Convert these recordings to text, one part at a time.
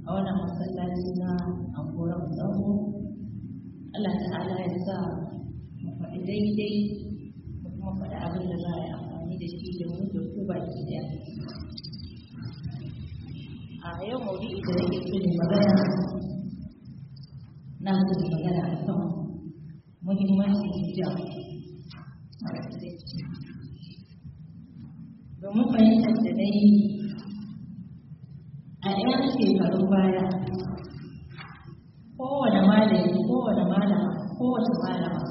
a wannan masallaci na angoran tsaho Allah ta'ala ya sa mu faɗi daidai mu kuma faɗi abin da za a yi amfani da shi da mu da ku baki ɗaya a yau maudu'i da nake so ne magana na so ne magana a kan muhimmancin hijab domin fahimtar da na yi a 'yan shekarun baya kowane malami kowane malama kowace malama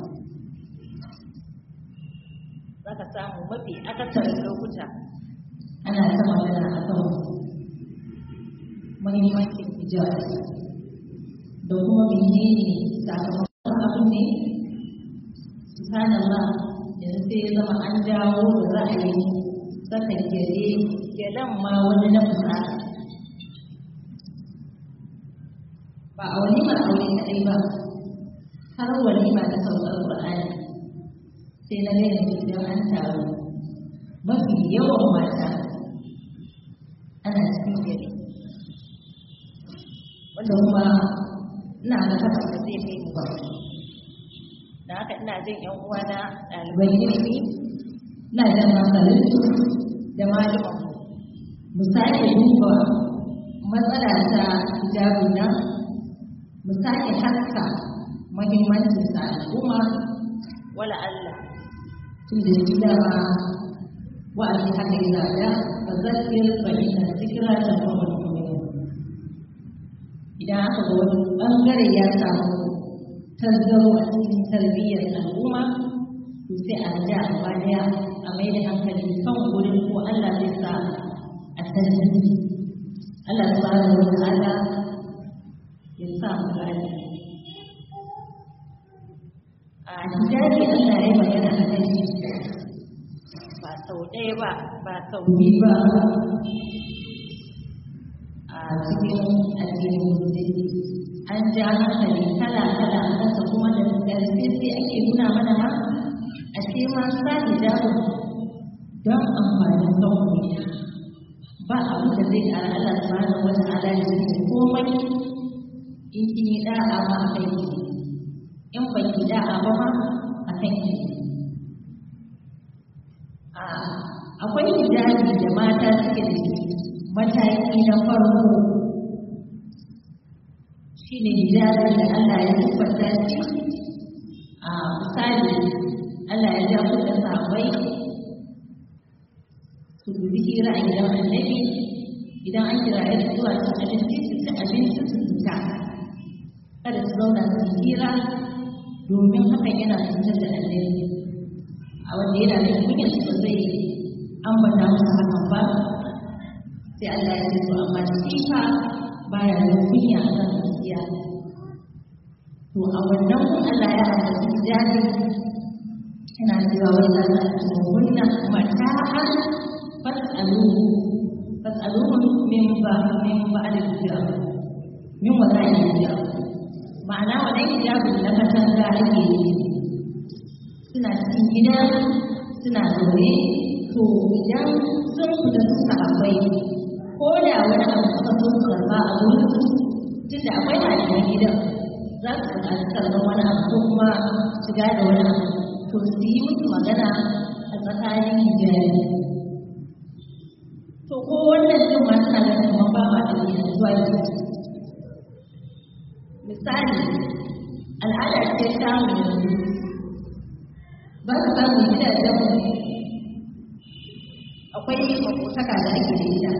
za ka samu mafi akasarin lokuta ana ta magana a kan muhimmancin hijab da kuma menene sakamakon abin ne subhanallah yanzu sai ya zama an dawo da ra'ayi saka gyale gyalen ma wani na fusara ba a walima aure kaɗai ba har walima da saukar Qur'ani sai na gaya idan an taru mafi yawan mata ana cikin gari wanda kuma ina ga haka ba zai kai mu ba da haka ina jin yan uwana ɗaliban ilimi ina jan hankalin da malaman mu sake duba matsala ta hijabin nan mu sake haska muhimmancin sa al'umma wala Allah tun da shi dama wa'azi haka yana da fa zakir fa inna zikra tanfa'ul mu'minin idan aka ga wani bangare ya samu tazzaro a cikin tarbiyyar al'umma to sai a ja gaba daya a mai da hankali kan wurin ko Allah zai sa a tantance Allah subhanahu wa ta'ala ya sa mu gane a hijabi Allah ya magana a kan shi ba sau ɗaya ba ba sau biyu ba a cikin addinin musulunci an ja hankali kala kala a kasa kuma da ƙarfi sai ake nuna mana ma a ce ma sa hijabin don amfanin kanku ba abu da zai ƙara Allah subhanahu wa ta'ala ya ce komai in kin yi da'a ma a kai ki in ba ki da'a ba ma a kan ki akwai hijabi da mata suke da shi mataki na farko shi ne hijabi da Allah ya tabbata shi a misali Allah ya ja kuka sabai su dubi hira a gidan annabi idan an kira ya zuwa cin abinci su ci abinci su fita kada su zauna su yi hira domin hakan yana cutar da annabi a wanda yana da kunyar su zai ambata musu hakan ba sai Allah ya ce to amma shi fa baya da kunya a kan gaskiya to a wannan Allah ya haɗa hijabi yana cewa wai za ta ci hunna mata'an fas'alu fas'alu min ba min ba'd hijab min wada'i hijab ma'ana wannan hijabin na katanga ake yi suna cikin gida suna zaune to idan sun fita su sahabbai ko da wani abu suka so su karba a wurin su tun da akwai hajjiyar gidan za su buƙaci karɓar wani abu ko kuma shiga da wani abu to su yi musu magana a tsakanin hijabi to ko wannan din ma suna da kuma ba ma da zuwa yanzu misali al'ada ce ta mu yanzu ba su samu gidajen mu akwai makotaka da ake da ita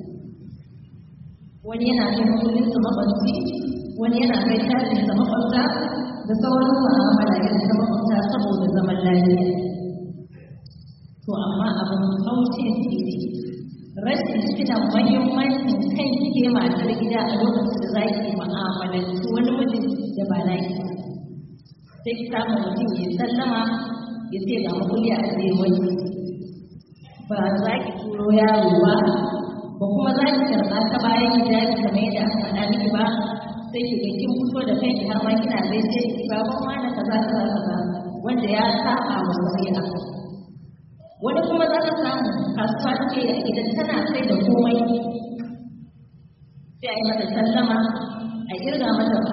wani yana kai kudin su makwabci wani yana kai tashin sa makwabta da sauran mu'amala irin ta makwabta saboda zaman lafiya to amma abin kauce shi ne rashin tuna mahimmancin kan ke matar gida a lokacin da za ki mu'amalanci wani mijin da ba na ki sai ki samu mutum ya sallama ya ce ga makulli a tsaye wani ba za ki turo yaro ba ba kuma za ki karɓa ta bayan hijabi kamar yadda aka faɗa miki ba sai ki ga kin fito da kanki har ma kina gaishe ki baban wani kaza kaza kaza wanda ya saba wa shari'a wani kuma za ka samu kasuwa take a gidan tana sai da komai sai a yi mata sallama a kirga mata ba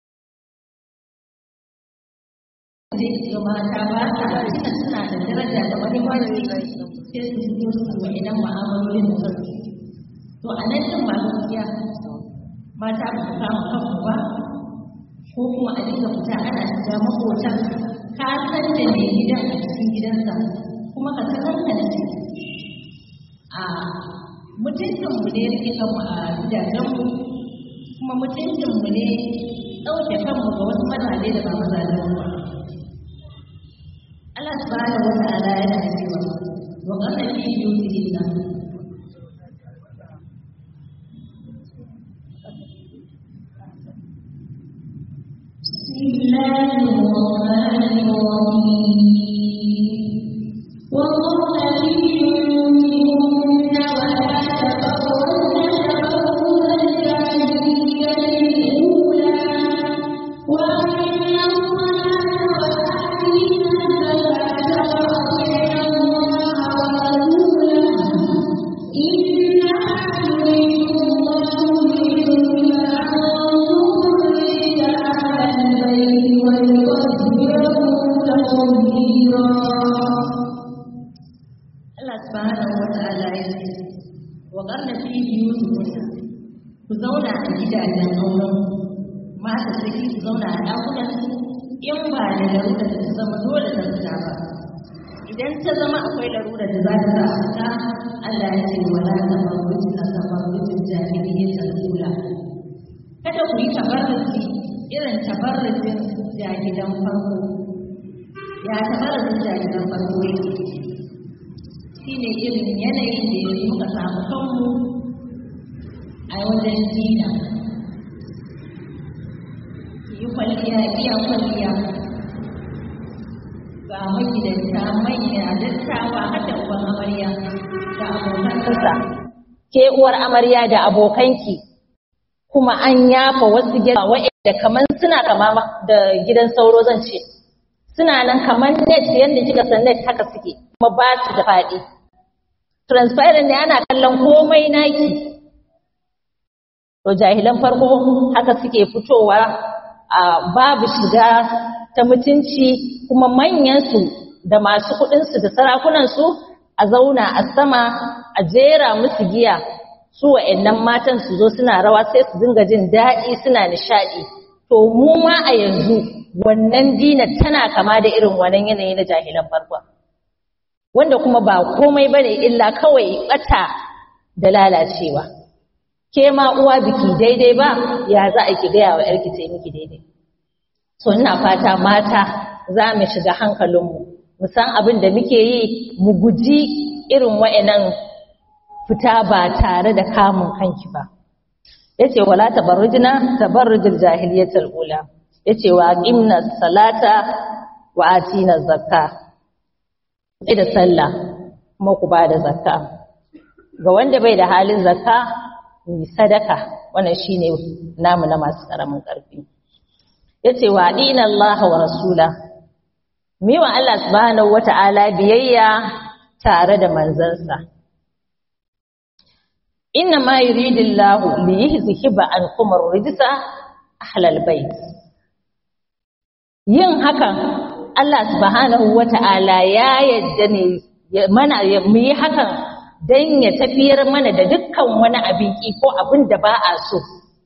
zai ga mata ba sa cika suna da daraja da mahimmanci sai su fito su wa idan ma'amalolin da sauki to a nan din ba gaskiya mata ba su samu kanku ba ko kuma a dinga fita ana shiga makotan ka san da mai gidan a cikin gidansa kuma ka sakankance a mutuncinmu ne rike kanmu a gidajenmu kuma mutuncinmu ne ɗauke kanmu ga wasu mazaje da ba mazajen ba Allah subhanahu wa ta'ala yana cewa wa qala fi yusrina بسم الله الرحمن الرحيم وقال في بيوتهن ولا تبرجن تبرج الجاهلية الأولى وأقمنا الصلاة وآتينا الزكاة وأطعنا الله ورسوله إنما يريد الله ليذهب عنكم الرجس أهل البيت ويطهركم تطهيرا Allah subhanahu wa ta'ala ya ce wa qarna fi biyutikunna ku zauna a gidajen auren mata saki su zauna a ɗakunan su in ba da larura da ta zama dole ta fita ba idan ta zama akwai larura da za ta sa a fita Allah ya ce wala tabarruji na tabarrujin jahiliyyatul ula kada ku yi tabarruji irin tabarrujin jahilan farko ya tabarrujin jahilan farko yake shi ne irin yanayin da yanzu muka samu kanmu a wajen dina yi kwalliya iya kwalliya ga magidanta manya dattawa hada uban amarya da abokan kusa ke uwar amarya da abokanki kuma an yafa wasu gida wa'anda kamar suna kama da gidan sauro zan ce suna nan kamar net yadda kika san net haka suke kuma ba su da faɗi transparent ne ana kallon komai naki to jahilan farko haka suke fitowa a babu shiga ta mutunci kuma manyansu da masu kuɗinsu da sarakunansu a zauna a sama a jera musu giya su wa'annan matan su zo suna rawa sai su dinga jin daɗi suna nishaɗi to mu ma a yanzu wannan dinar tana kama da irin wannan yanayi na jahilan farko wanda kuma ba komai bane illa kawai bata da lalacewa ke ma uwa biki daidai ba ya za a ki gaya wa yarki ta miki daidai to ina fata mata za mu shiga hankalinmu mu san abin da muke yi mu guji irin wa'annan fita ba tare da kamun kanki ba yace wala tabarrujna tabarrujul jahiliyatul ula yace wa aqimna salata wa atina zakka sai da sallah kuma ku ba da zakka ga wanda bai da halin zakka yi sadaka wannan shine namu na masu karamin karfi yace wa dina Allah wa rasula mi wa Allah subhanahu wata'ala biyayya tare da manzansa inna ma yuridillahu li yuzhiba ankum ar-rijsa ahlal bait yin hakan Allah subhanahu wata'ala ya yadda ne mana mu yi hakan don ya tafiyar mana da dukkan wani abin ki ko abin da ba a so.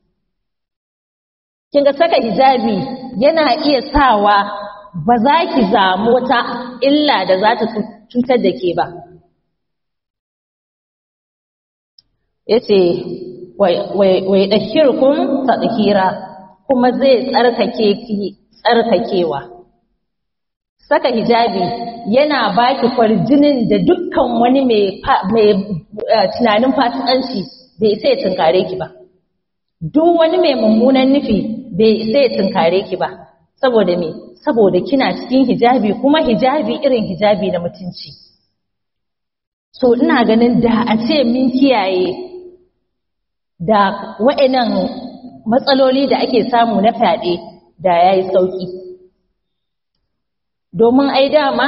Kin ga saka hijabi yana iya sawa ba za ki zamu wata illa da za ta cutar da ke ba. Ya ce, wai ɗahirkun ta kuma zai tsarkake ki tsarkakewa. saka hijabi yana baki kwarjinin da dukkan wani mai tunanin fasikanci bai sai tunkare ki ba duk wani mai mummunan nufi bai sai tunkare ki ba saboda me saboda kina cikin hijabi kuma hijabi irin hijabi na mutunci so ina ganin da a ce min kiyaye da wa'annan matsaloli da ake samu na fyaɗe da yayi sauki domin ai dama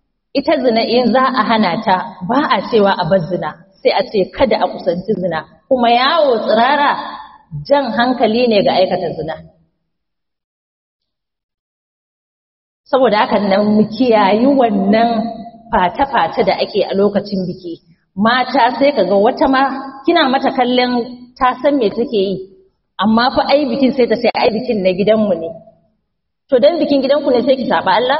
ita zina in za a hana ta ba a cewa a bar zina sai a ce kada a kusanci zina kuma yawo tsirara jan hankali ne ga aikata zina saboda haka nan mu kiyayi wannan fata-fata da ake a lokacin biki mata sai kaga wata ma kina mata kallon ta san me take yi amma fa ai bikin sai ta sai ai bikin na gidanmu ne to dan bikin gidanku ne sai ki saba Allah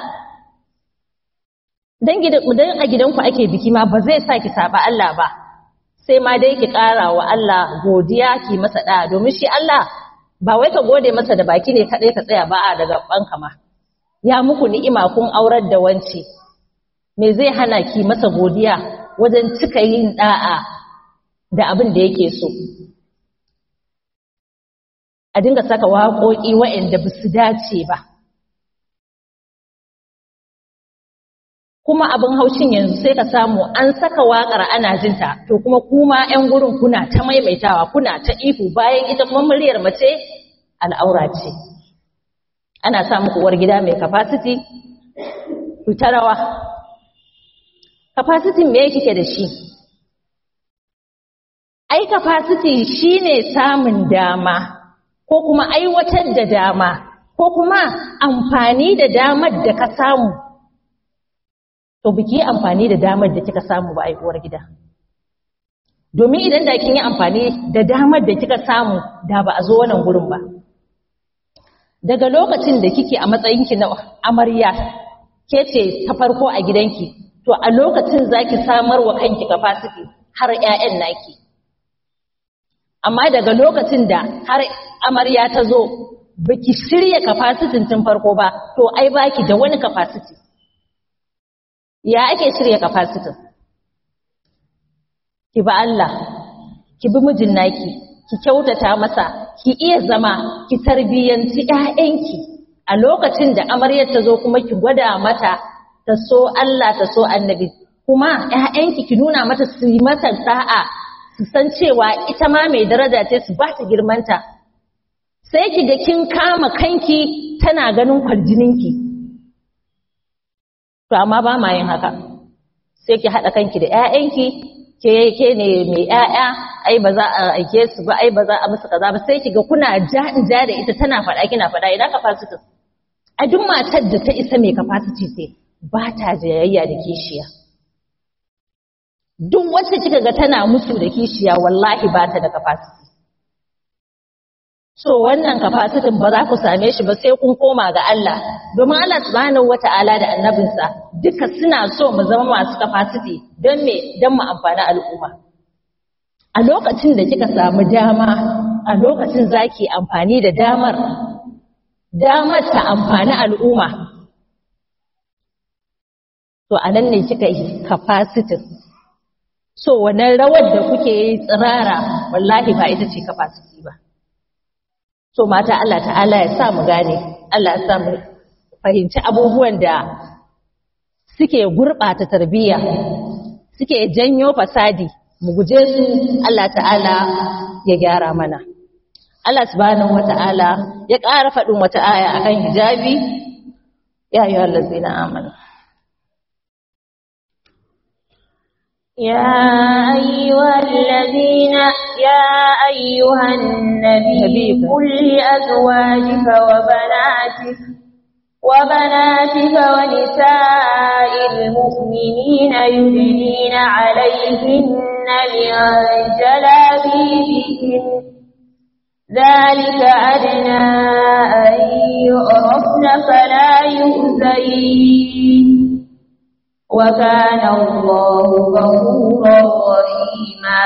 dan gidan dan a gidanku ake biki ma ba zai sa ki saba Allah ba sai ma dai ki ƙara wa Allah godiya ki masa da domin shi Allah ba wai ka gode masa da baki ne kadai ka tsaya ba a daga banka ma ya muku ni'ima kun aurar da wance me zai hana ki masa godiya wajen cika yin da'a da abin da yake so a dinga saka waƙoƙi waɗanda ba su dace ba kuma abin haushin yanzu sai ka samu an saka waƙar ana jinta to kuma kuma 'yan gurin kuna ta maimaitawa kuna ta ihu bayan ita kuma muryar mace al'aura ce ana sa muku uwar gida mai capacity ku ta rawa capacity me kike da shi ai capacity shine samun dama ko kuma aiwatar da dama ko kuma amfani da damar da ka samu to biki amfani da damar da kika samu ba uwar gida domin idan da kin yi amfani da damar da kika samu da ba a zo wannan gurin ba daga lokacin da kike a matsayinki na amarya ke ce ta farko a gidanki to a lokacin zaki samar wa kanki capacity har ƴaƴan naki amma daga lokacin da har amarya ta zo baki shirya capacity tun farko ba to ai baki da wani capacity ya ake shirya capacity ki ba Allah ki bi mijin naki ki kyautata masa ki iya zama ki tarbiyyanci ƴaƴanki a lokacin da amaryar ta zo kuma ki gwada mata ta so Allah ta so annabi kuma ƴaƴanki ki nuna mata su yi mata da'a su san cewa ita ma mai daraja ce su ba ta girmanta sai ki ga kin kama kanki tana ganin kwarjininki to amma ba ma yin haka sai ki haɗa kanki da ƴaƴanki ke ke ne mai ƴaƴa ai ba za a aike su ba ai ba za a musu kaza ba sai ki ga kuna ja in ja da ita tana faɗa kina faɗa idan capacity a duk matar da ta isa mai capacity ce ba ta jayayya da kishiya duk wacce kika ga tana musu da kishiya wallahi ba ta da capacity so wannan capacity ba za ku same shi ba sai kun koma ga Allah domin Allah subhanahu wata'ala da annabinsa duka suna so mu zama masu capacity don me don mu amfani al'umma a lokacin da kika samu dama a lokacin zaki amfani da damar damar ta amfani al'umma to anan ne kika yi capacity so wannan rawar da kuke yi tsirara wallahi ba ita ce capacity ba so mata Allah ta'ala ya sa mu gane Allah ya sa mu fahimci abubuwan da suke gurɓata tarbiyya suke janyo fasadi mu guje su Allah ta'ala ya gyara mana Allah subhanahu wata'ala ya ƙara faɗin wata aya akan hijabi ya ayyuhal ladzina amanu يا أيها الذين يا أيها النبي قل لأزواجك وبناتك وبناتك ونساء المؤمنين يدنين عليهن من جلابيبهن ذلك أدنى أن يعرفن فلا يؤذين وكان الله غفورا رحيما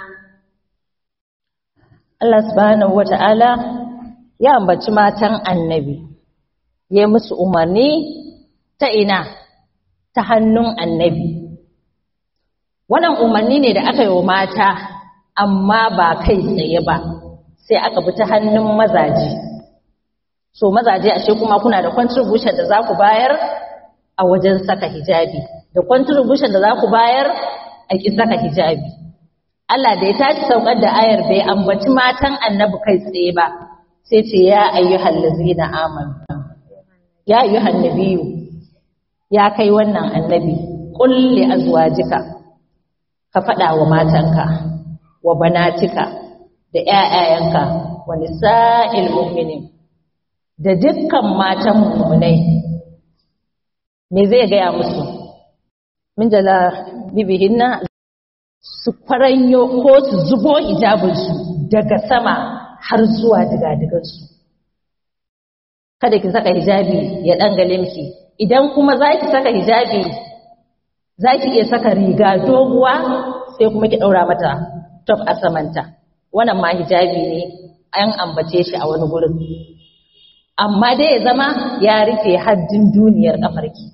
Allah subhanahu wata'ala ya ambaci matan annabi ya musu umarni ta ina ta hannun annabi wannan umarni ne da aka yi wa mata amma ba kai tsaye ba sai aka bi ta hannun mazaje so mazaje ashe kuma kuna da contribution da za ku bayar a wajen saka hijabi da contribution da za ku bayar a ki saka hijabi Allah da ya tashi saukar da ayar bai ambaci matan annabi kai tsaye ba sai ce ya ayyuhal ladzina amanu ya ayyuhan nabiyyu ya kai wannan annabi qul li azwajika ka faɗa wa matanka wa banatika da ƴaƴayenka wa nisa'il mu'minin da dukkan matan mu'minai me zai gaya musu min jala bibihinna su faranyo ko su zubo hijabinsu daga sama har zuwa digadigansu kada ki saka hijabi ya dangale miki idan kuma za ki saka hijabi za ki iya saka riga doguwa sai kuma ki ɗaura mata top a samanta wannan ma hijabi ne an ambace shi a wani gurin amma dai ya zama ya rufe haddin duniyar ƙafarki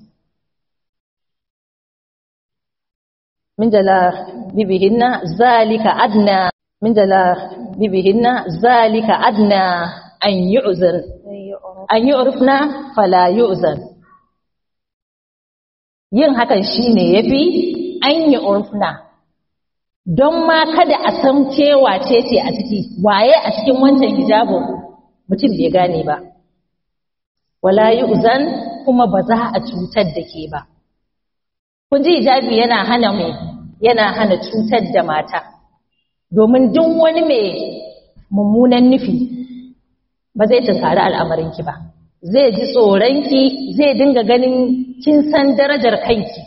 min jala bibihinna zalika adna min jala bibihinna zalika adna an yu'zan an yu'rifna fala yu'zan yin hakan shine yafi an yu'rifna don ma kada a san cewa ce ce a ciki waye a cikin wancan hijabin mutum bai gane ba wala yu'zan kuma ba za a cutar da ke ba kun ji hijabi yana hana mai yana hana cutar da mata domin duk wani mai mummunan nufi ba zai tunkari al'amarinki ba zai ji tsoronki zai dinga ganin kin san darajar kanki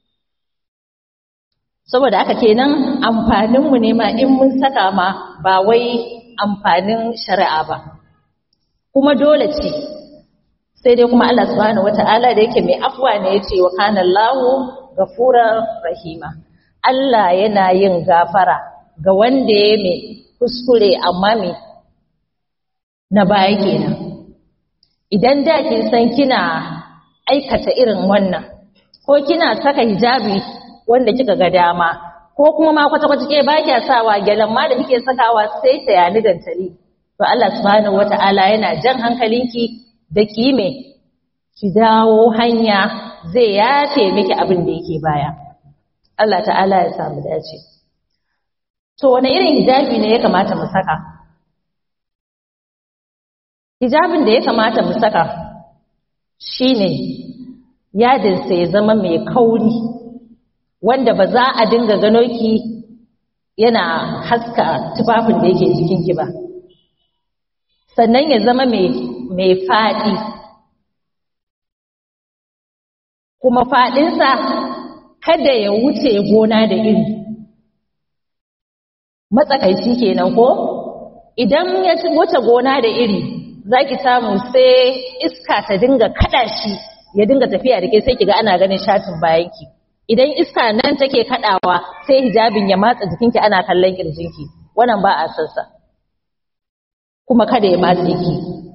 saboda aka kenan amfaninmu ne ma in mun saka ma ba wai amfanin shari'a ba kuma dole ce sai dai kuma Allah subhanahu wata'ala da yake mai afwa ne yace wa kana Allahu gafurar rahima Allah yana yin gafara ga wanda ya mai kuskure amma mai na baya kenan idan da kin san kina aikata irin wannan ko kina saka hijabi wanda kika ga dama ko kuma ma kwata kwata ke ba kya sawa gyalan ma da kike sakawa sai ta yani dantali to Allah subhanahu wata'ala yana jan hankalinki da ki me ki dawo hanya zai yafe miki abin da yake baya Allah ta'ala ya samu dace to wani irin hijabi ne ya kamata mu saka hijabin da ya kamata mu saka shine yadinsa ya zama mai kauri wanda ba za a dinga gano ki yana haska tufafin da yake jikinki ba sannan ya zama mai faɗi kuma faɗinsa kada ya wuce gona da iri matsakaici kenan ko idan ya wuce gona da iri za ki samu sai iska ta dinga kada shi ya dinga tafiya da ke sai ki ga ana ganin shatin bayanki idan iska nan take kadawa sai hijabin ya matsa jikinki ana kallon kirjinki wannan ba a sansa kuma kada ya matse ki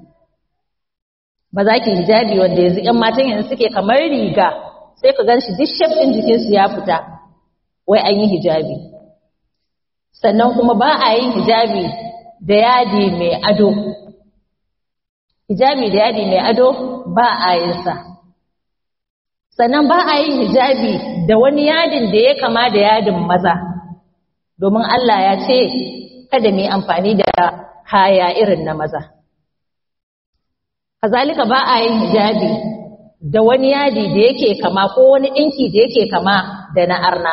ba za ki hijabi wanda yanzu ƴan matan yanzu suke kamar riga sai ka gan shi duk shaf ɗin jikinsu ya fita wai an yi hijabi sannan kuma ba a yin hijabi da yadi mai ado hijabi da yadi mai ado ba a yin sa sannan ba a yin hijabi da wani yadin da ya kama da yadin maza domin Allah ya ce kada mu yi amfani da kaya irin na maza kazalika ba a yin hijabi da wani yadi da yake kama ko wani ɗinki da yake kama da na arna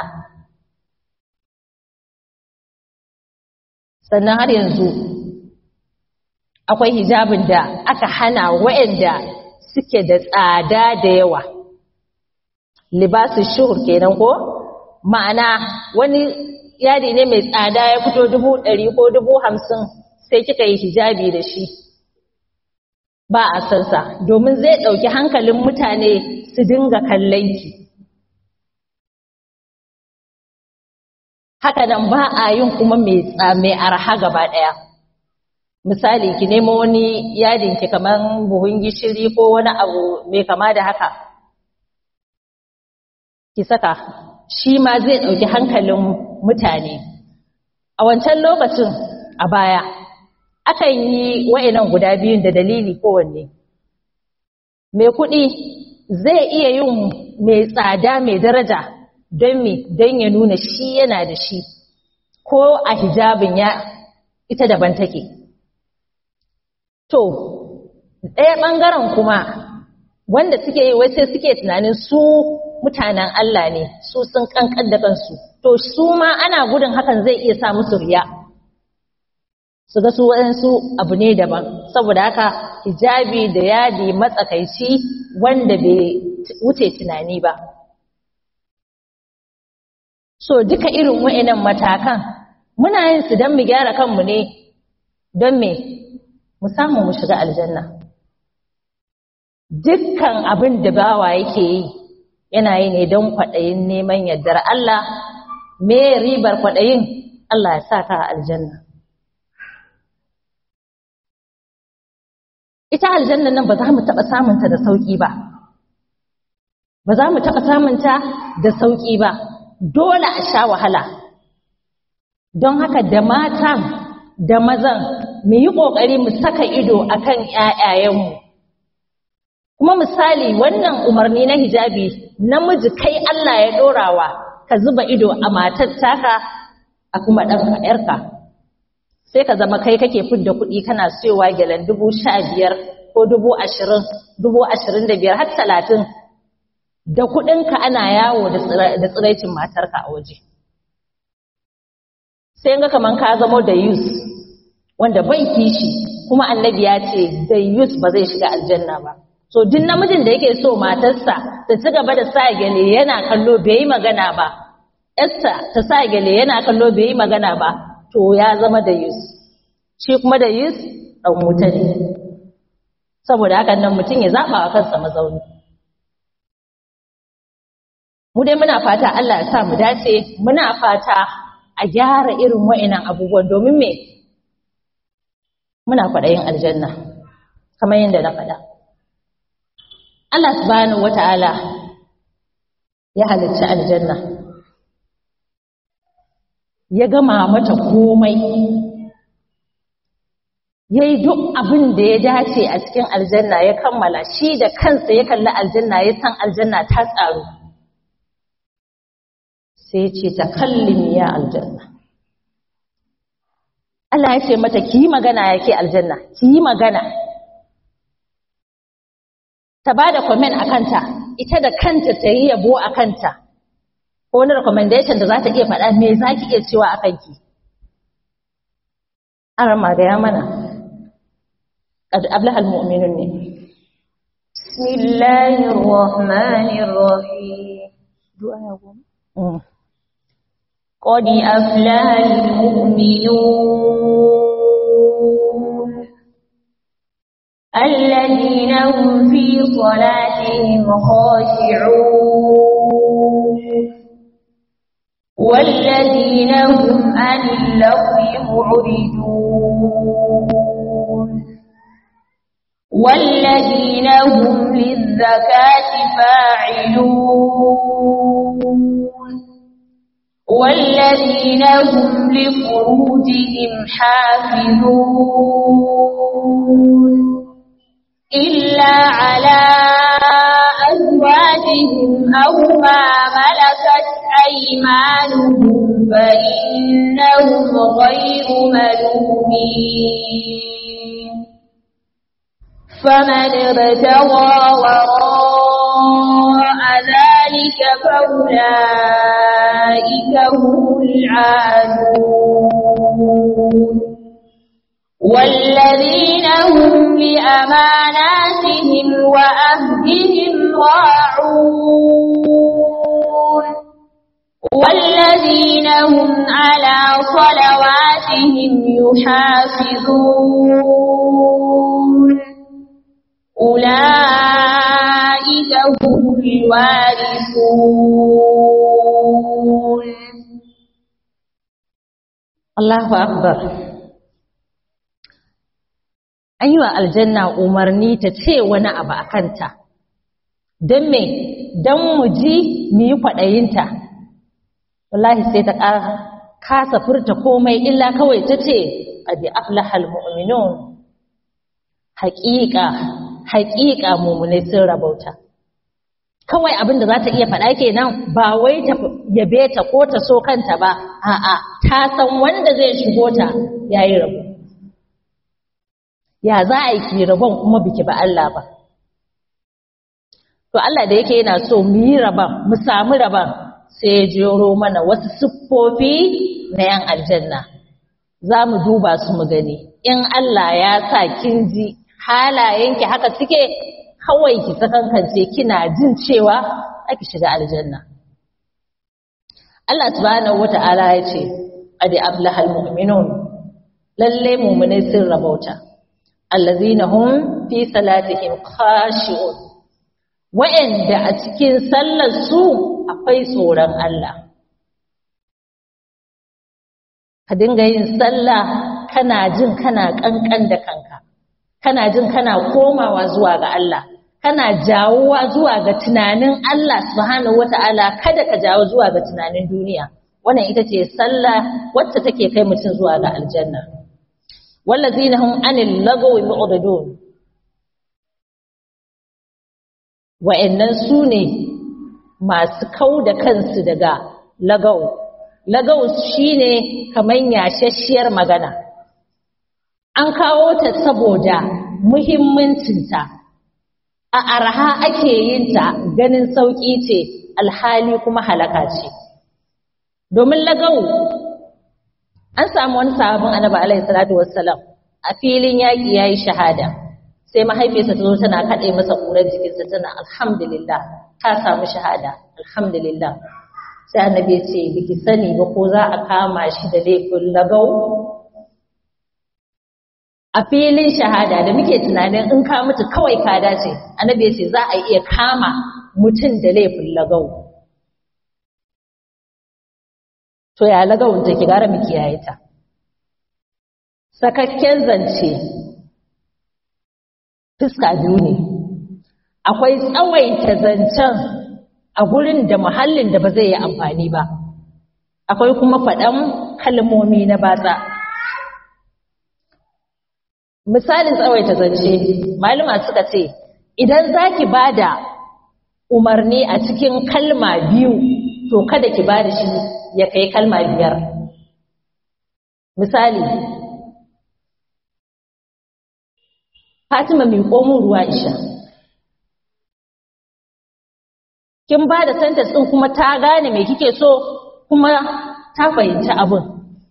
sannan har yanzu akwai hijabin da aka hana waɗanda suke da tsada da yawa libasu shuhur kenan ko ma'ana wani yadi ne mai tsada ya fito dubu ɗari ko dubu hamsin sai kika yi hijabi da shi ba a sansa domin zai ɗauki hankalin mutane su dinga kallon ki haka nan ba a yin kuma mai arha gaba ɗaya misali ki nemo wani yadin ki kamar buhun gishiri ko wani abu mai kama da haka ki saka shi ma zai ɗauki hankalin mutane a wancan lokacin a baya akan yi wa'inan guda biyun da dalili kowanne mai kuɗi zai iya yin mai tsada mai daraja don me don ya nuna shi yana da shi ko a hijabin ya ita daban take to ɗaya ɓangaren kuma wanda suke yi wai sai suke tunanin su mutanen Allah ne su sun kankan da kansu to su ma ana gudun hakan zai iya sa musu riya su ga su waɗansu abu ne daban saboda haka hijabi da yadi matsakaici wanda bai wuce tunani ba so duka irin wa'annan matakan muna yin su don mu gyara kanmu ne don me mu samu mu shiga aljanna dukkan abin da bawa yake yi yana yi ne don kwaɗayin neman yardar Allah me ribar kwaɗayin Allah ya sa ka a aljanna ita aljanna nan ba za mu taɓa samunta da sauƙi ba ba za mu taɓa samunta da sauƙi ba dole a sha wahala don haka da matan da mazan mu yi ƙoƙari mu saka ido akan ‘ya'yayenmu kuma misali wannan umarni na hijabi namiji kai Allah ya ɗorawa ka zuba ido a matar taka a kuma ɗanka ‘yarka sai ka zama kai kake fidda kuɗi kana siyowa gyalen dubu sha biyar ko dubu ashirin dubu ashirin da biyar har talatin da kuɗinka ana yawo da tsiraicin matarka a waje sai ga kaman ka zamo da yus wanda bai kishi kuma annabi ya ce da yus ba zai shiga aljanna ba so duk namijin da yake so matarsa ta ci gaba da sa gele yana kallo bai yi magana ba Esther ta sa gele yana kallo bai yi magana ba to ya zama da yus shi kuma da yus ɗan wuta ne saboda hakan nan mutum ya zaɓa wa kansa mazauni mu dai muna fata Allah ya sa mu dace muna fata a gyara irin wa'inan abubuwan domin me muna kwaɗayin aljanna kamar yadda na faɗa Allah subhanahu wata'ala ya halicci aljanna ya gama mata komai ya yi duk abin da ya dace a cikin aljanna ya kammala shi da kansa ya kalli aljanna ya san aljanna ta tsaru sai ce ta kallin ya aljanna Allah ya ce mata ki yi magana yake aljanna ki yi magana ta ba da comment a kanta ita da kanta ta yi yabo a kanta ko wani recommendation da za ta iya faɗa me za ki iya cewa a kanki an rama gaya mana أبلغ المؤمنون بسم الله الرحمن الرحيم قد أفلح المؤمنون الذين هم في صلاتهم خاشعون والذين هم عن اللغو معرضون والذين هم للزكاة فاعلون والذين هم لفروجهم حافظون إلا على أزواجهم أو ما ملكت أيمانهم فإنهم غير ملومين فمن ابتغى وراء ذلك فأولئك هم العادون والذين هم لأماناتهم وأهدهم راعون والذين هم على صلواتهم يحافظون أولئك هم الوارثون الله أكبر an yi wa aljanna umarni ta ce wani abu a kanta don me don mu ji mu yi kwaɗayinta wallahi sai ta kasa furta komai illa kawai ta ce ƙadi aflahal mu'minun haƙiƙa haƙiƙa mummunai sun rabauta kawai abin da za ta iya faɗa kenan ba wai ta yabe ta ko ta so kanta ba a'a ta san wanda zai shigo ta yayi rabo ya za a yi ki rabon kuma biki ba Allah ba to Allah da yake yana so mu yi raban mu samu raban sai ya jero mana wasu siffofi na yan aljanna za mu duba su mu gani in Allah ya sa kin ji halayenki haka suke kawai ki sakankance kina jin cewa aki shiga aljanna Allah subhanahu wata'ala ya ce adi ablahal mu'minun lalle mu'minai sun rabauta allazina hum fi salatihim khashi'un wa'anda a cikin sallar su akwai tsoron Allah ka dinga yin sallah kana jin kana kankan da kanka kana jin kana komawa zuwa ga Allah kana jawuwa zuwa ga tunanin Allah subhanahu wata'ala kada ka jawo zuwa ga tunanin duniya wannan ita ce sallah wacce take kai mutum zuwa ga aljanna wallazina hum anil lagawi mu'ridun wa'annan su ne masu kau da kansu daga lagau lagau shine kaman yashashiyar magana an kawo ta saboda muhimmancinta a arha ake yin ta ganin sauƙi ce alhali kuma halaka ce domin lagau an samu wani sabon annabi alaihi salatu wassalam a filin yaƙi yayi shahada sai mahaifiyarsa ta zo tana kaɗe masa ƙurar jikinsa tana alhamdulillah ka samu shahada alhamdulillah sai annabi ya ce biki sani ba ko za a kama shi da laifin lagau a filin shahada da muke tunanin in ka mutu kawai ka dace annabi ya ce za a iya kama mutum da laifin lagau to ya lagawun take gara mu kiyaye ta sakakken zance fuska biyu ne akwai tsawaita zancen a gurin da muhallin da ba zai yi amfani ba akwai kuma faɗan kalmomi na batsa misalin tsawaita zance malama suka ce idan zaki bada umarni a cikin kalma biyu to kada ki bada shi ya kai kalma biyar misali Fatima mai komun ruwa isha kin bada sentence din kuma ta gane me kike so kuma ta fahimci abin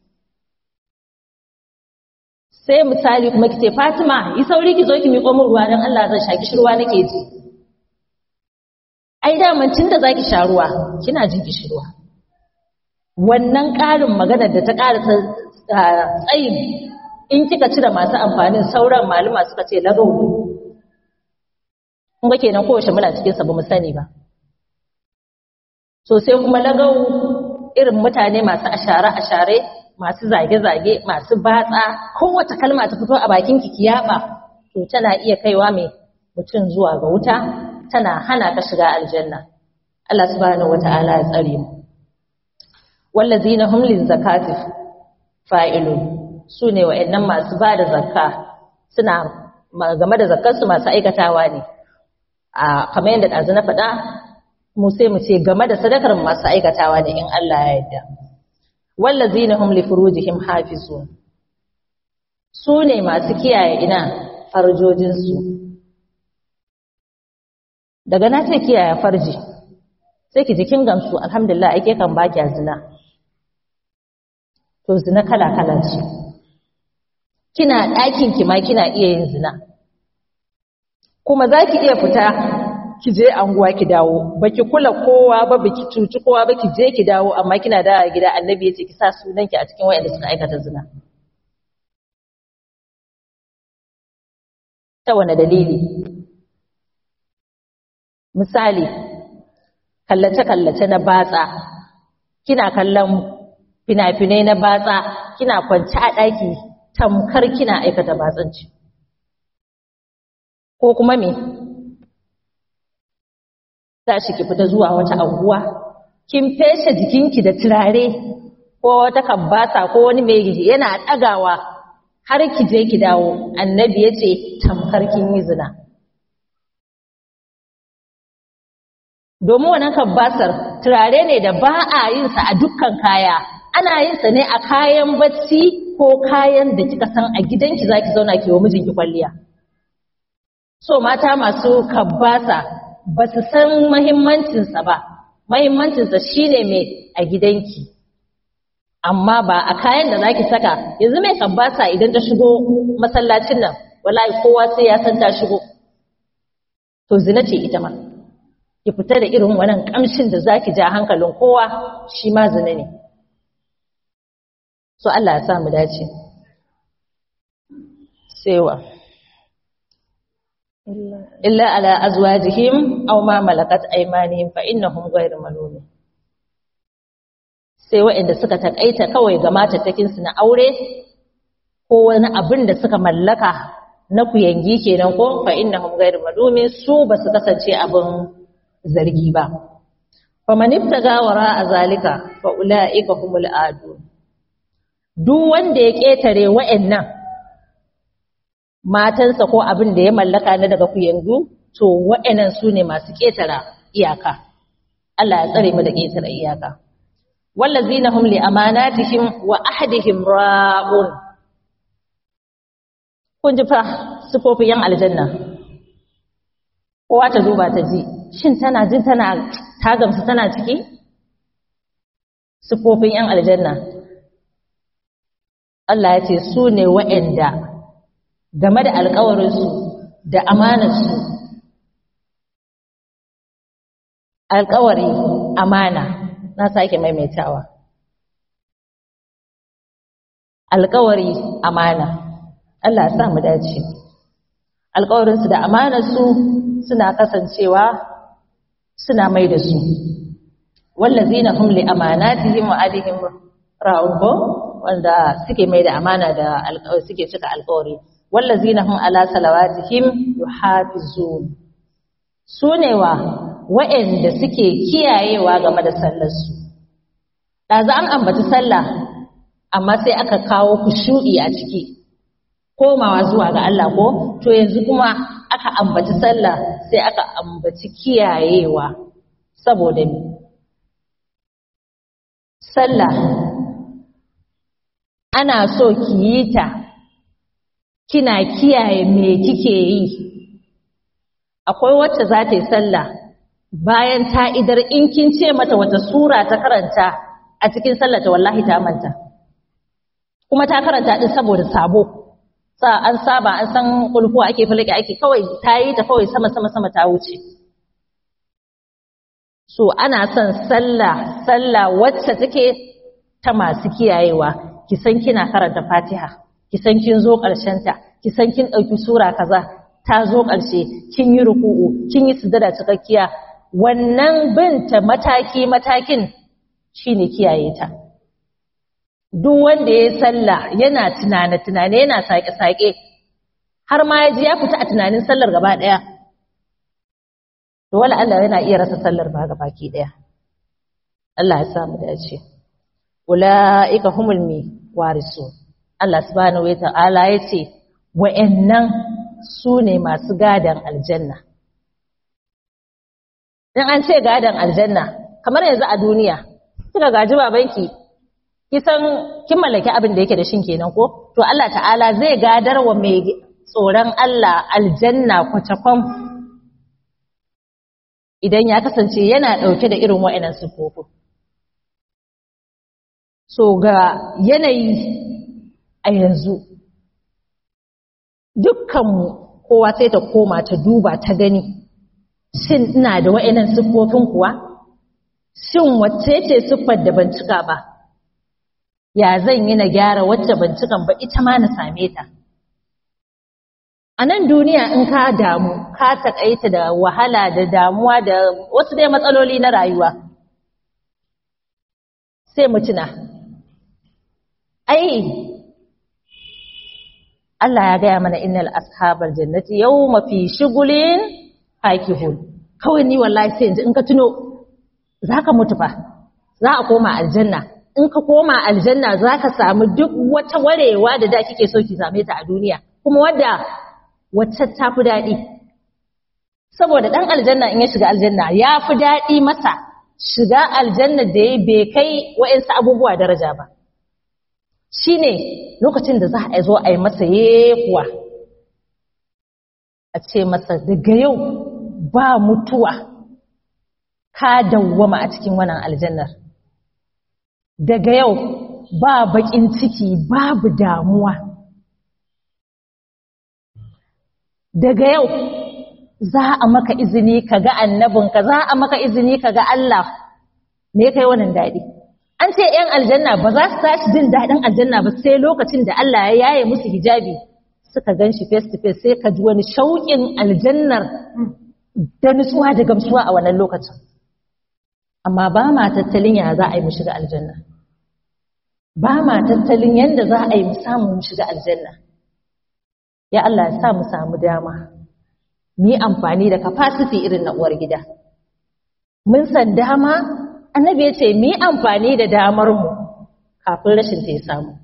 sai misali kuma kice Fatima yi sauri ki zo ki miƙo min ruwa dan Allah zan sha kishirwa nake ji ai daman tunda zaki sha ruwa kina jin kishirwa wannan ƙarin maganar da ta ƙara tsayin in kika cire masu amfanin sauran malama suka ce lagau ne kun ga kenan kowace muna cikin sa bamu sani ba so sai kuma lagau irin mutane masu ashare ashare masu zage-zage masu batsa kowace kalma ta fito a bakin ki kiyaba to tana iya kaiwa mai mutum zuwa ga wuta tana hana ka shiga aljanna Allah subhanahu wataala ya tsare mu wallazina hum lizakati fa'ilun sune wa'annan masu bada zakka suna game da zakkar su masu aikatawa ne a kamar yadda dazu na faɗa mu sai mu ce game da sadakar masu aikatawa ne in Allah ya yarda wallazina hum li furujihim hafizun su ne masu kiyaye ina farjojinsu daga na ce kiyaye farji sai ki jikin gamsu alhamdulillah ake kan baki zina to zina kala kala ce kina ɗakin ki ma kina iya yin zina kuma za ki iya fita ki je anguwa ki dawo baki kula kowa ba baki cuci kowa ba ki je ki dawo amma kina da gida annabi ya ce ki sa sunan ki a cikin wayanda suka aikata zina ta wani dalili misali kallace-kallace na batsa kina kallon fina-finai na batsa kina kwanci a ɗaki tamkar kina aikata batsanci ko kuma me za shi ki fita zuwa wata anguwa kin feshe jikinki da turare ko wata kambasa ko wani mai yana ɗagawa har ki je ki dawo annabi ya ce tamkar kin yi zina domin wannan kabbasar turare ne da ba a yin sa a dukkan kaya ana yin sa ne a kayan bacci ko kayan da kika san a gidanki zaki zauna ki wa mijinki kwalliya so mata masu kabbasa ba su san mahimmancinsa ba mahimmancinsa shine mai a gidanki amma ba a kayan da zaki saka yanzu mai kabbasa idan ta shigo masallacin nan wallahi kowa sai ya san ta shigo to zina ce ita ma ki fita da irin wannan kamshin da zaki ja hankalin kowa shi ma zina ne so Allah ya sa mu dace sewa illa ala azwajihim aw ma malakat aymanihim fa innahum ghayru malumin sai waɗanda suka takaita kawai ga matattakin su na aure ko wani abin da suka mallaka na kuyangi kenan ko fa innahum ghayru malumin su ba su kasance abin zargi ba faman ibtaga wara azalika fa ulaika humul adun duk wanda ya ketare waɗannan matansa ko abin da ya mallaka na daga kuyangu to wa'annan su ne masu ƙetara iyaka Allah ya tsare mu da ƙetara iyaka wallazina hum li amanatihim wa ahdihim ra'un kun ji fa sifofin yan aljanna kowa ta duba ta ji shin tana jin tana ta gamsu tana ciki sifofin yan aljanna Allah ya ce su ne wa'anda game da alkawarinsu da amanarsu alkawari amana na sake maimaitawa alkawari amana Allah ya sa mu dace alkawarinsu da amanarsu suna kasancewa suna mai da su wallazina hum li amanatihim wa alihim ra'un wanda suke mai da amana da suke cika alkawari wallazina hum ala salawatihim yuhafizun sunewa wa'anda suke kiyayewa game da sallarsu daza an ambaci sallah amma sai aka kawo kushu'i a ciki komawa zuwa ga Allah ko to yanzu kuma aka ambaci sallah sai aka ambaci kiyayewa saboda ni sallah ana so ki yi ta kina kiyaye me kike yi akwai wacce za ta yi sallah bayan ta idar in kin ce mata wata sura ta karanta a cikin sallah ta wallahi ta manta kuma ta karanta din saboda sabo sa an saba an san kulhu ake falake ake kawai ta yi ta kawai sama sama sama ta wuce so ana son sallah sallah wacce take ta masu kiyayewa ki san kina karanta fatiha ki san kin zo ta, ki san kin ɗauki sura kaza ta zo ƙarshe kin yi ruku'u kin yi sujada cikakkiya wannan binta mataki matakin shine kiyaye ta duk wanda ya sallah yana tunane tunane yana sake sake har ma ya ji ya fita a tunanin sallar gaba ɗaya to wala Allah yana iya rasa sallar ba gaba ki ɗaya Allah ya samu dace ulaika humul mi warisun Allah subhanahu wa ta'ala ya ce, wa'yannan su ne masu gadon aljanna. In an ce gadon aljanna, kamar yanzu a duniya, kika gaji babanki, kisan kin mallaki abin da yake da shin kenan ko? To Allah ta'ala zai gadar wa mai tsoron Allah aljanna kwacakwam idan ya kasance yana ɗauke da irin wa'yanan siffofin. So ga yanayi a yanzu dukkanmu kowa sai ta koma ta duba ta gani shin ina da wa'annan siffofin kuwa shin wacce ce siffar da ban cika ba ya zan yi na gyara wacce ban cikan ba ita ma na same ta a nan duniya in ka damu ka taƙaita da wahala da damuwa da wasu dai matsaloli na rayuwa sai mutuna ai Allah ya gaya mana innal ashabal jannati yawma fi shugulin fakihun kawai ni wallahi sai yanzu in ka tuno zaka mutu fa za a koma aljanna in ka koma aljanna zaka samu duk wata warewa da da kike so ki same ta a duniya kuma wadda wacce ta fi daɗi saboda ɗan aljanna in ya shiga aljanna ya fi daɗi masa shiga aljanna da ya bai kai wa'insu abubuwa daraja ba shi ne lokacin da za a zo a yi masa yekuwa a ce masa daga yau ba mutuwa ka dawwama a cikin wannan aljannar daga yau ba bakin ciki babu damuwa daga yau za a maka izini ka ga annabinka za a maka izini ka ga Allah me kai wannan daɗi an ce ‘yan aljanna ba za su tashi jin daɗin aljanna ba sai lokacin da Allah ya yaye musu hijabi suka gan shi face to face sai ka ji wani shauƙin aljannar da nutsuwa da gamsuwa a wannan lokacin amma ba ma tattalin ya za a yi mu shiga aljanna ba ma tattalin yadda za a yi mu samu mu shiga aljanna ya Allah ya sa mu samu dama mu yi amfani da capacity irin na uwar gida mun san dama annabi ya ce mu yi amfani da damar mu kafin rashin ta ya samu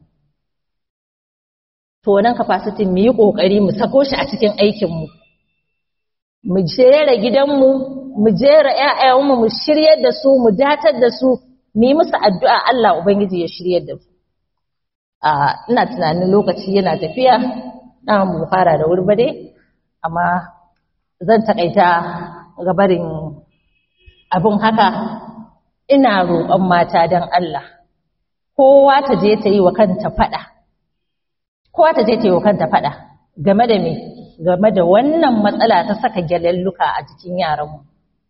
to wannan capacity mu yi kokari mu sako shi a cikin aikin mu mu jera gidanmu mu jera ƴaƴanmu mu shiryar da su mu datar da su mu yi musu addu'a Allah ubangiji ya shiryar da su a ina tunanin lokaci yana tafiya na mu fara da wuri ba dai amma zan takaita gabarin abin haka ina roƙon mata don Allah kowa ta je ta yi wa kanta faɗa kowa ta je ta yi wa kanta faɗa game da me game da wannan matsala ta saka gyalelluka a jikin yaranmu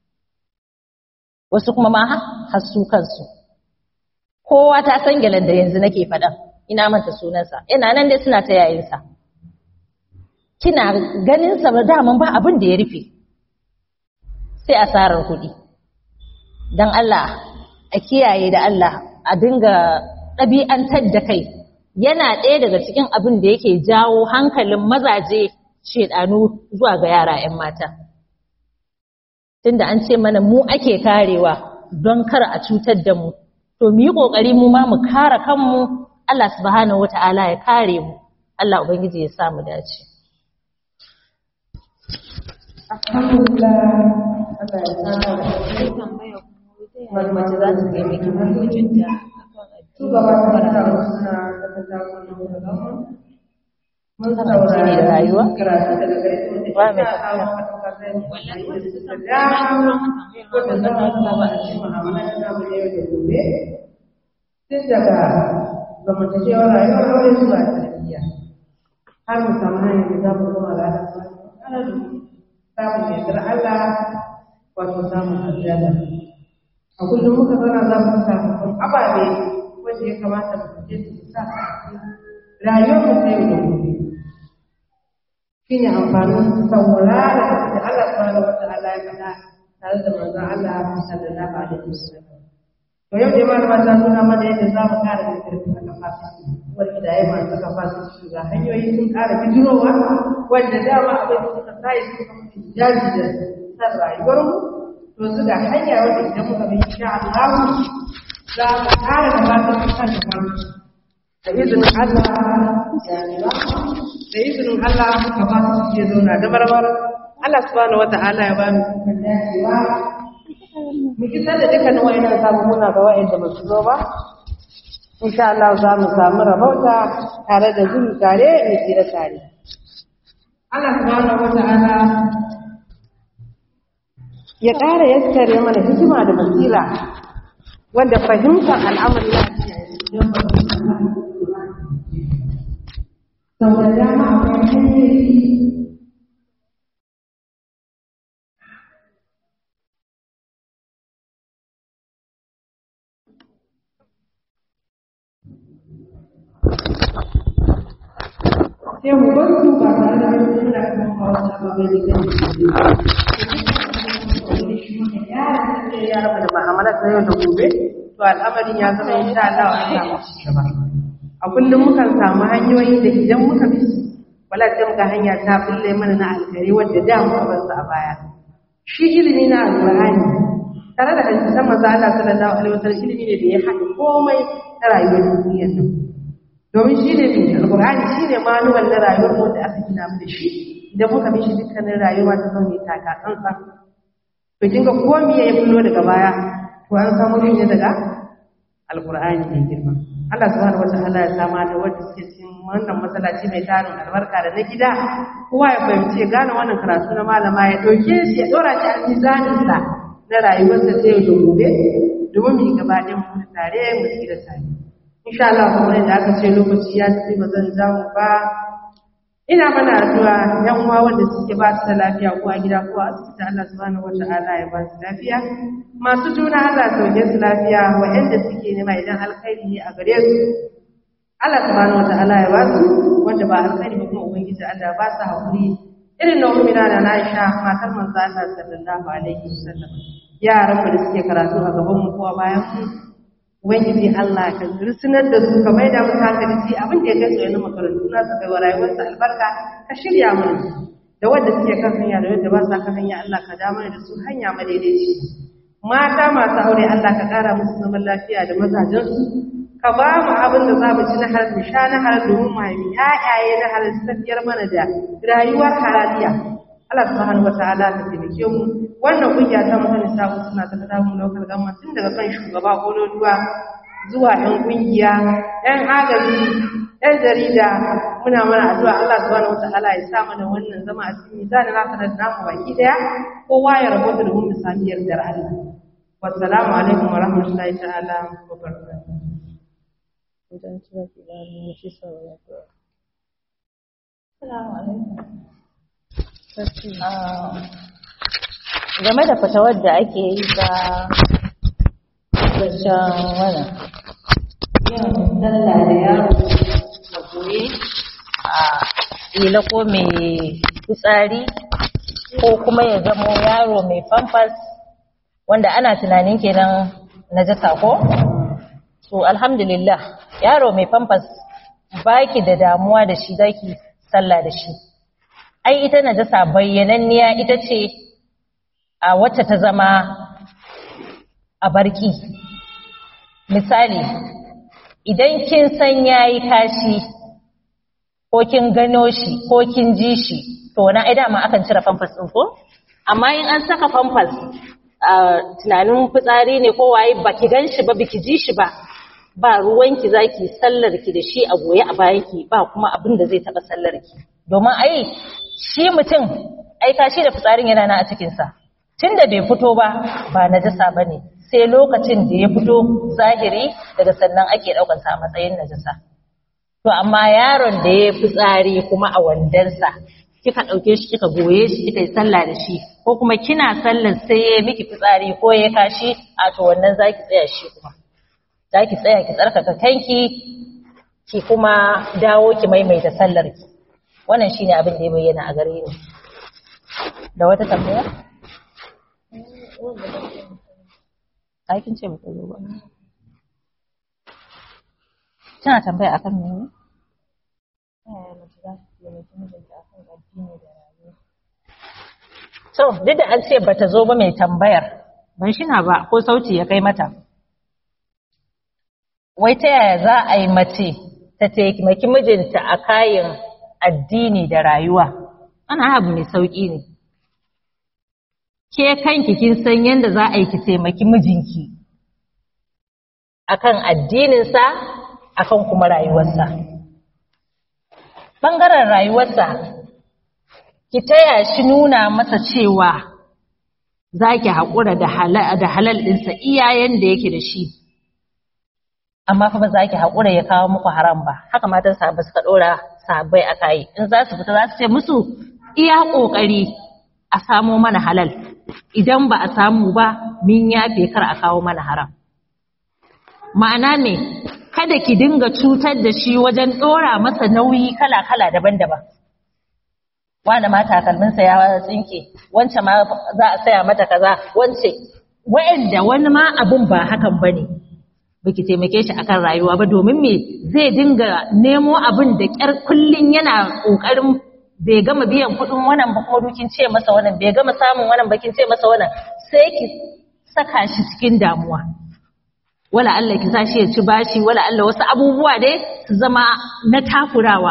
wasu kuma ma har su kansu kowa ta san gyalen da yanzu nake faɗa ina manta sunansa ina nan dai suna ta yayinsa kina ganin sa ba daman ba abin da ya rufe sai asarar kuɗi don Allah a kiyaye da Allah a dinga ɗabi'antar da kai yana ɗaya daga cikin abin da yake jawo hankalin mazaje shedanu zuwa ga yara 'yan mata tunda an ce mana mu ake karewa don kar a cutar da mu to mu yi ƙoƙari mu ma mu kare kanmu Allah subhanahu wata'ala ya kare mu Allah ubangiji ya sa mu dace Alhamdulillah Allah ya sana mace za ta taimaki mijinta su gaba da taro suna daga takon da gama mun ne da saurari rayuwa? karatu daga gare su da Ba mai insha Allah matuƙar zai da dama ko da zama saba a cikin mu'amalar namu na yau da gobe tun daga zamantakewar rayuwar aure zuwa tarbiyya har mu samu hanyar da za mu zama da Allah subhanahu wa ta'ala samun yardar Allah wato samun aljanna a kullum muka zauna za mu samu ababe wanda ya kamata mu fice su sa a cikin rayuwar mu ta yau da gobe shine amfanin saurara da Allah subhanahu wa ta'ala ya faɗa tare da manzon Allah sallallahu alaihi wasallam to yau dai malama ta nuna mana yadda za mu ƙara da ƙarfi a kafasiti wanda da ya masu kafasiti ga hanyoyi sun ƙara bijirowa wanda dama abin da suka sa su kuma jaji da san rayuwar mu to su ga hanya wanda idan muka bi insha Allah za mu ƙara da fatan kan da izinin Allah da izinin Allah muka ba su ke zauna da marmar Allah subhanahu wata'ala ya ba mu ikon dacewa mu kisar da dukkanin wa'annan samu muna ga wa'anda ba su zo ba insha Allah za mu samu rabauta tare da zuri tare mu tsira tare Allah subhanahu wata'ala ya ƙara yaskare mana hikima da basira wanda fahimtar al'amari ya ce don ba sau da dama akwai hanyoyi sai mu bar su ba tare da wani suna kuma ba wata ababai da zai yi ya raba da ma'amala ta yau da gobe to al'amarin ya zama insha Allah an samu ci gaba a kullum mukan samu hanyoyi da idan muka bi su wala sai muka hanya ta bulle mana na alkhairi wanda da muka bar su a baya shi ilimi na alqur'ani tare da hadisan manzo Allah sallallahu alaihi wasallam ilimi ne da ya haɗa komai na rayuwar duniyar nan domin shi ne bin alqur'ani shi ne manuwal na rayuwar mu da aka gina mu da shi idan muka bi shi dukkanin rayuwa ta zama ta taka tsantsan to kin ga ko me ya bullo daga baya to an samu ne daga alqur'ani mai girma Allah subhanahu wataala ya sama da wanda suke cikin wannan masallaci mai tarin albarka da na gida kowa ya fahimci ya gane wannan karatu na malama ya ɗauke shi ya ɗora shi a mizaninsa na rayuwarsa ta yau da gobe domin mu yi gaba ɗayan mu tare mu tsira tare insha Allah kamar yadda aka ce lokaci ya tafi ba zan jamu ba ina mana addu'a yan uwa wanda suke ba su da lafiya ko a gida ko a asibiti Allah subhanahu wata'ala ya ba su lafiya masu juna Allah sauke su lafiya wa'anda suke nema idan alkhairi ne a gare su Allah subhanahu wata'ala ya ba su wanda ba alkhairi ba kuma ubangiji Allah ba su hakuri irin na ummina da na Aisha matar manzo Allah sallallahu alaihi wasallam yaran mu da suke karatu a gaban mu ko a bayan mu ubangiji Allah ka rusunar da su ka maida musu hankali su abin da ya kai su yana makarantu na su kai wa rayuwarsu albarka ka shirya mana da wanda suke kan hanya da wanda ba sa kan hanya Allah ka damar da su hanya madaidaici mata masu aure Allah ka ƙara musu zaman lafiya da mazajensu ka ba mu abin da za mu ci na halal mu sha na halal domin mu haifi ƴaƴaye na halal su tafiyar mana da rayuwar halaliya Allah subhanahu wataala ka taimake mu wannan kungiya ta mu ta sabu suna ta kada mu lokal gamma tun daga kan shugaba kololuwa zuwa ƴan kungiya ƴan agaji ƴan jarida muna mana addu'a Allah subhanahu wataala ya sa mana wannan zama a cikin mizanin hasanar namu baki daya kowa ya rabota da mu sami yardar Allah wassalamu alaikum wa rahmatullahi ta'ala wa barakatuh Assalamu alaikum. game da fatawar da ake yi ta zancen wannan yin sallah da yaro a goye a ila ko mai fitsari ko kuma ya zamo yaro mai famfas wanda ana tunanin kenan najasa ko to alhamdulillah yaro mai famfas baki da damuwa da shi zaki sallah da shi ai ita najasa bayyananniya ita ce a wacce ta zama a barki misali idan kin san yayi kashi ko kin gano shi ko kin ji shi to na ai dama akan cire famfas din ko amma in an saka famfas a tunanin fitsari ne ko waye baki gan shi ba biki ji shi ba ba ruwanki zaki sallar ki da shi a goye a bayanki ba kuma abin da zai taba sallar ki domin ai shi mutum ai kashi da fitsarin yana nan a cikin sa tunda bai fito ba ba najasa bane sai lokacin da ya fito zahiri daga sannan ake daukar sa a matsayin najasa to amma yaron da ya fitsari kuma a wandansa kika dauke shi kika goye shi kika yi sallah da shi ko kuma kina sallar sai ya miki fitsari ko ya kashi a to wannan zaki tsaya shi kuma zaki tsaya ki tsarkaka kanki ki kuma dawo ki maimaita sallar ki wannan shine abin da ya bayyana a gare ni da wata tambaya aikin ce bata zo ba tana tambaya akan mene to duk da an ce bata zo ba mai tambayar ban shina ba ko sauti ya kai mata wai ta yaya za a yi mace ta taimaki mijinta a kayan addini da rayuwa ana abu mai sauƙi ne ke kanki kin san yadda za a yi ki taimaki mijinki akan addininsa akan kuma rayuwarsa ɓangaren rayuwarsa ki taya shi nuna masa cewa za ki haƙura da halal ɗinsa iyayen da yake da shi amma fa ba za ki haƙura ya kawo muku haram ba haka matan sahabbai suka ɗora sahabbai a kayi in za su fita za su ce musu iya ƙoƙari a samo mana halal idan ba a samu ba min yafe kar a kawo mana haram ma'ana ne kada ki dinga cutar da shi wajen ɗora masa nauyi kala-kala daban-daban wani ma takalminsa ya tsinke wance ma za a saya mata kaza wance wa'anda wani ma abun ba hakan bane baki taimake shi akan rayuwa ba domin me zai dinga nemo abin da kyar kullun yana kokarin bai gama biyan kudin wannan ba kuma dukin ce masa wannan bai gama samun wannan bakin ce masa wannan sai ki saka shi cikin damuwa wala Allah ki sa shi ya ci bashi wala Allah wasu abubuwa dai su zama na takurawa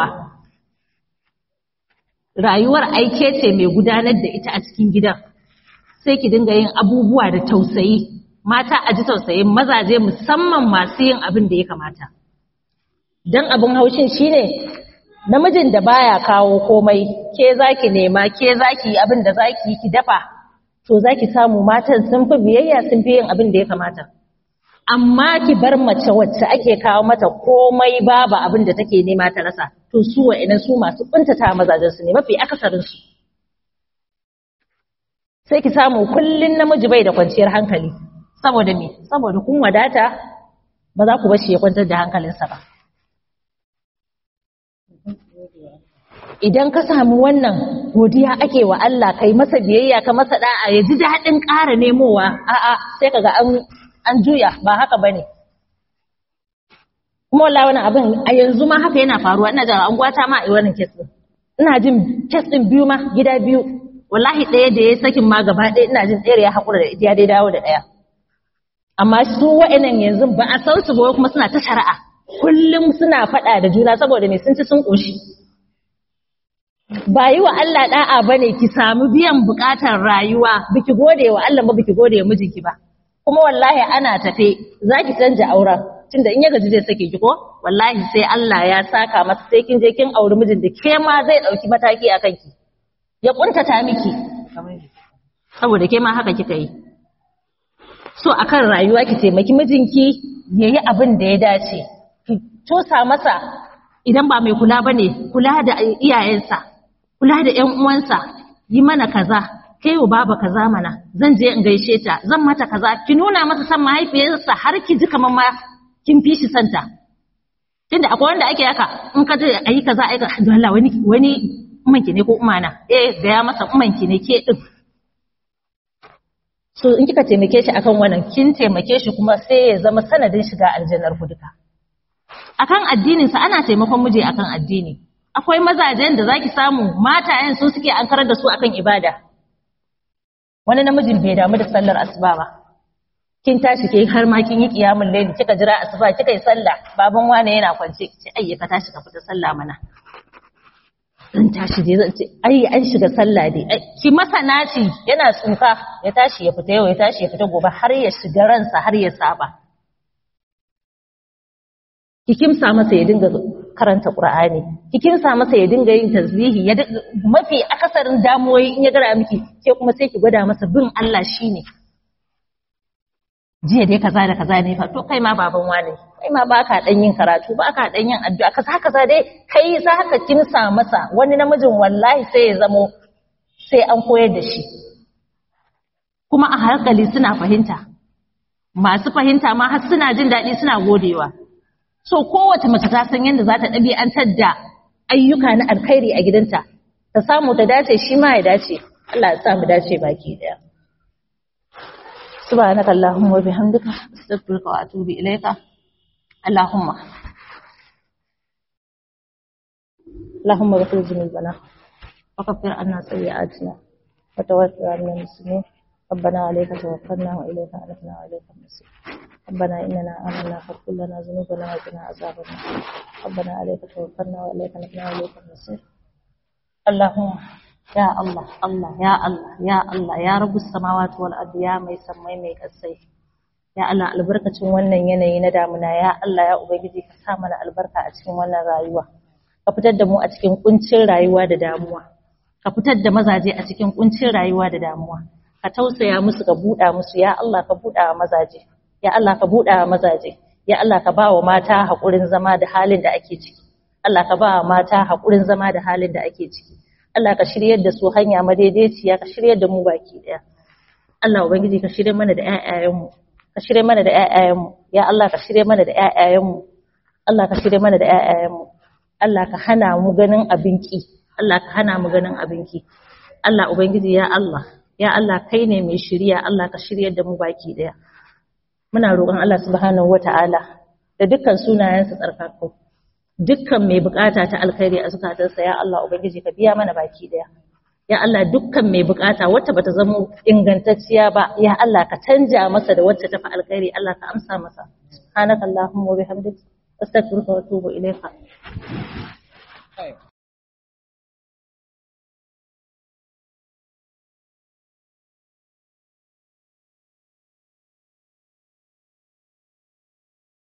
rayuwar aike ce mai gudanar da ita a cikin gidan sai ki dinga yin abubuwa da tausayi mata a ji tausayin mazaje musamman masu yin abin da ya kamata dan abin haushin shine namijin da baya kawo komai ke zaki nema ke zaki yi abin da zaki yi ki dafa to zaki samu matan sun fi biyayya sun fi yin abin da ya kamata amma ki bar mace wacce ake kawo mata komai babu abin da take nema ta rasa to su wa'ina su masu kuntata mazajen su ne mafi akasarin su sai ki samu kullun namiji bai da kwanciyar hankali saboda me saboda kun wadata ba za ku bar shi ya kwantar da hankalinsa ba idan ka samu wannan godiya ake wa Allah kai masa biyayya ka masa da'a ya ji daɗin ƙara nemowa a'a sai kaga an an juya ba haka bane kuma wallahi wannan abin a yanzu ma haka yana faruwa ina jin anguwata ma a wannan kes din ina jin kes din biyu ma gida biyu wallahi ɗaya da ya sakin ma gaba ɗaya ina jin ɗaya ya haƙura da ita ya dai dawo da ɗaya amma su wa'annan yanzu ba a san su ba kuma suna ta shari'a kullum suna faɗa da juna saboda me sun ci sun ƙoshi ba yi wa Allah da'a bane ki samu biyan buƙatar rayuwa biki gode wa Allah ba biki gode wa mijinki ba kuma wallahi ana tafe zaki canja auren tunda in ya gaji zai sake ki ko wallahi sai Allah ya saka masa sai kin je kin auri mijin da ke ma zai dauki mataki akan ki ya kuntata miki saboda ke ma haka kika yi so akan rayuwa ki taimaki mijinki yayi abin da ya dace ki tosa masa idan ba mai kula bane kula da iyayensa kula da ƴan uwansa yi mana kaza kai wa baba kaza mana zan je in gaishe ta zan mata kaza ki nuna masa san mahaifiyarsa har ki ji kamar ma kin fi shi santa tunda akwai wanda ake haka in ka je ayi kaza ayi kaza Allah wani wani umanki ne ko umana eh gaya masa umanki ne ke din so in kika taimake shi akan wannan kin taimake shi kuma sai ya zama sanadin shiga aljannar ku duka akan addinin sa ana taimakon miji akan addini akwai mazajen da zaki samu matayen su suke ankarar da su akan ibada wani namijin bai damu da sallar asuba ba kin tashi ke har ma kin yi kiyamul layli kika jira asuba kika yi sallah baban wane yana kwance kice ai ka tashi ka fita sallah mana zan tashi dai zan ce ai an shiga sallah dai ki masa naci yana tsufa ya tashi ya fita yau ya tashi ya fita gobe har ya shiga ransa har ya saba ki kimsa masa ya dinga karanta Qur'ani ki kimsa masa ya dinga yin tasbihi ya mafi akasarin damuwoyi in ya gara miki ke kuma sai ki gwada masa bin Allah shine jiya dai kaza da kaza ne fa to kai ma baban wane kai ma baka dan yin karatu baka dan yin addu'a kaza kaza dai kai za ka kimsa masa wani namijin wallahi sai ya zamo sai an koyar da shi kuma a hankali suna fahimta masu fahimta ma har suna jin daɗi suna godewa so kowace mace ta san yadda za ta ɗabi'antar da ayyuka na alkhairi a gidanta ta samu ta dace shi ma ya dace Allah ya sa mu dace baki daya subhanaka allahumma wa bihamdika astaghfiruka wa atubu ilayka allahumma اللهم اغفر ذنوبنا وكفر عنا سيئاتنا وتوفنا من المسلمين ربنا عليك توكلنا واليك انبنا واليك المصير ربنا إننا آمنا فاغفر لنا ذنوبنا وقنا عذاب النار ربنا عليك توكلنا وإليك نبنا وإليك المصير اللهم يا الله الله يا الله يا الله يا رب السماوات والأرض يا mai sammai mai kasai ya Allah albarkacin wannan yanayi na damuna ya Allah ya ubangiji ka sa mana albarka a cikin wannan rayuwa ka fitar da mu a cikin kuncin rayuwa da damuwa ka fitar da mazaje a cikin kuncin rayuwa da damuwa ka tausaya musu ka buɗa musu ya Allah ka buɗa mazaje ya Allah ka buɗa mazaje ya Allah ka ba wa mata haƙurin zama da halin da ake ciki Allah ka ba wa mata haƙurin zama da halin da ake ciki Allah ka shiryar da su hanya madaidaiciya ka shiryar da mu baki ɗaya Allah ubangiji ka shirye mana da ƴaƴayenmu ka shirye mana da ƴaƴayenmu ya Allah ka shirye mana da ƴaƴayenmu Allah ka shirye mana da ƴaƴayenmu Allah ka hana mu ganin abinki Allah ka hana mu ganin abinki Allah ubangiji ya Allah ya Allah kai ne mai shiriya Allah ka shiryar da mu baki ɗaya muna roƙon Allah subhanahu wata'ala da dukkan sunayensa tsarkakku dukkan mai bukata ta alkhairi a zukatarsa ya Allah ubangiji ka biya mana baki daya ya Allah dukkan mai bukata wacce bata zama ingantacciya ba ya Allah ka canja masa da wacce tafi alkhairi Allah ka amsa masa subhanakallahumma wa bihamdika astaghfiruka wa atubu ilayka